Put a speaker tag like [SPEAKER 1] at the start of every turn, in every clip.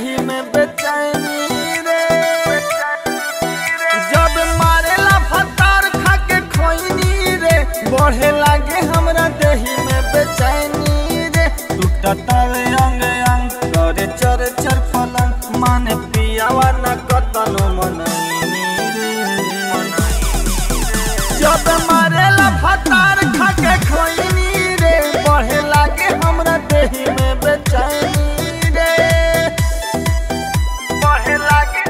[SPEAKER 1] देही में बेचैनी रे जब मारेला फतार खा के खोइनी रे बढ़े लागे हमरा देही में बेचैनी रे टूटतावे अंग अंग करे चर चर पलंग माने पियावा न कतनो मनैनी रे जब मारेला फतार खा के खोइनी रे बढ़े लागे हमरा देही में बेचैनी रे बढ़े लागे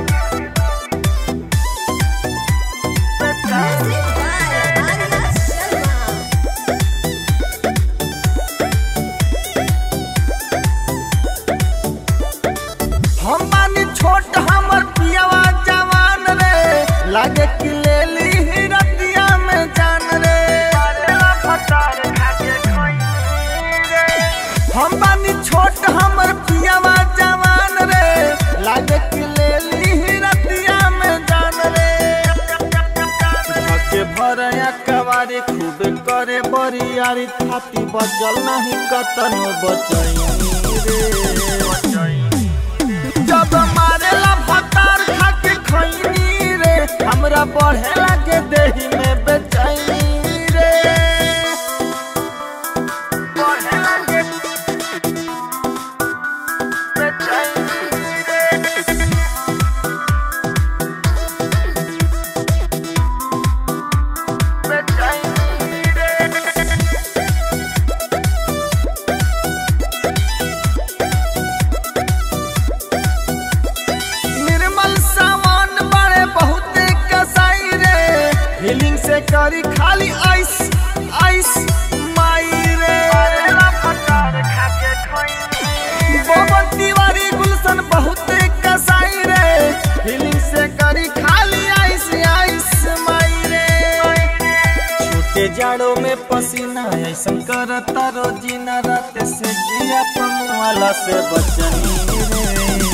[SPEAKER 1] बेचैनी
[SPEAKER 2] Music by Arya Sharma.
[SPEAKER 1] हम बानी छोट हमर पियावा जवान रे लागे कि ले ली ही रतिया में जान रे हम बानी छोट हमर पियावा जवान रे लागे कि ले ली ही रतिया में जान रे धके भरया कवारी खूब करे बरियारी थाती बचल नहीं कतनो बचैनी रे जब मारेला भतार खा के खैनी रे हमरा बढ़े लागे देही में बेचैनी रे बढ़े लागे बेचैनी रे बेचैनी रे निर्मल सामान बड़े बहुत कसाई रे फीलिंग से करी खाली आइस आइस माई रे पवन तिवारी गुलशन बहुत कसाई रे फीलिंग से करी खाली आइस आइस माई रे छोटे जाड़ों में पसीना ऐसा करता रोजीना रात से जिया पमुआला से बचनी रे